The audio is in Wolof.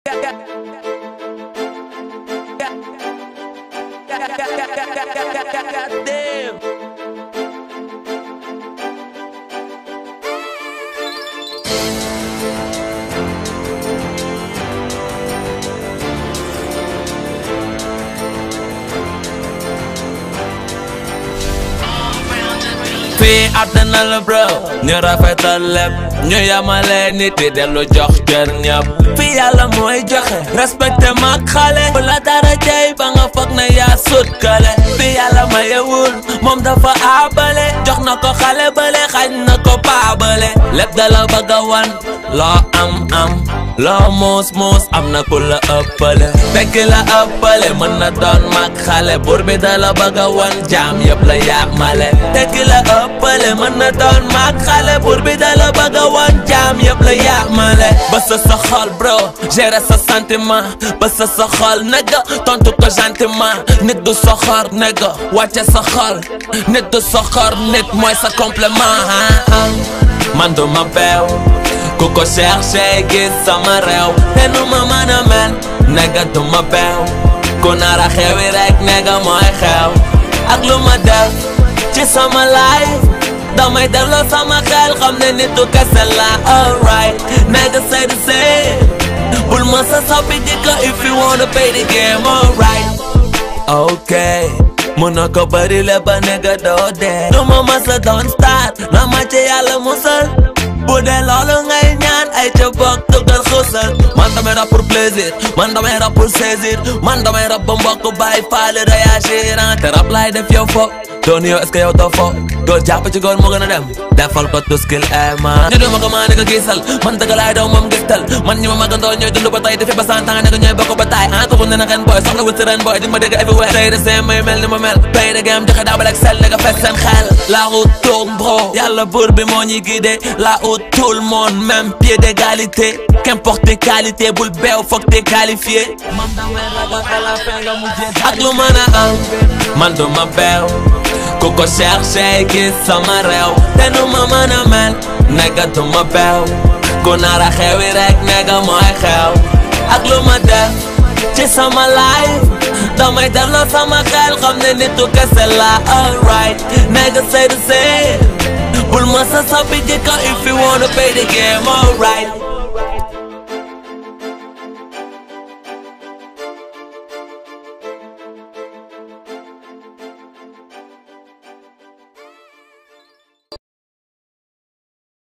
Damn. fii àddina la bro ñu rafetal lépp ñu yamale nit yi dellu jox cër ñëpp fii yàlla mooy joxe respecté mag xale bu la dara jey ba nga foog na yaa sut kale fii yàlla mayewul moom dafa aabale jox na ko xale bale xañ na ko paabale lépp da la bëgg a wan loo am am loo muus muus am na ku la ëppale fekk la ëppale mën na doon mag xale buur bi da la bëgg a wan jaam yëpp la yaamale fekk la ëppale mën na doon mag xale buur bi da la bëgg a wan jaam yëpp la yaamale ba sa sa xol bro gérer sa sentiment ba sa sa xol nigga tontu ko gentiment nit du soxor nigga wàcce sa xol nit du soxor nit mooy sa complément man du ma beew ku ko cherché gis sama réew te nu ma mën a mel nega du ma beew ku nara xewi rek nega mooy xew ak lu ma def ci sama life damay delloo sama xel xam ne nitu kese la alright nega say the same bul ma sa soppi jikko if you wanna play the game alright okay mun na ko bëri le ba nega doo dee du ma masa doon star na ma ci yàlla musal bu dee loolu ngay ñaan ay ca bokk tugal xusal man damay rap pour plaisir man damay rap pour saisir man damay rap ba mbokk bàyyi faale réagir te rap laay def yow fo doon yow est-ce que yow doo fo góor jàpp ci góor moo gën a dem defal ko tuskil ema ñu duma ko maa ne ko gisal man dëgg laay daw moom gistal man ñi ma magandoo ñooy dund ba tey defi ba cent ans ne ko ñooy bokk ba taay ah ko ne na ren boy soxla wut si ren boy di ma dégg everywhere tey de seen may mel ni ma mel play the game joxe daabal ak sel ne nga fes seen xel la route tourne bro yàlla buur bi moo ñuy guidé la route tout le monde même pied d'égalité qu'importe tes qualités bul beew foog t'es qualifié man damay ragal à la fin nga mujjee ak lu mën a am man du ma beew ku ko cherché gis sama réew te nu ma mën a mel nega du ma beew ku nara xewi rek nega mooy xew ak lu ma def ci sama life damay delloo sama xel xam ne nitu kese la alright nega say the same bul ma sa soppi jikko if you wanna play the game alright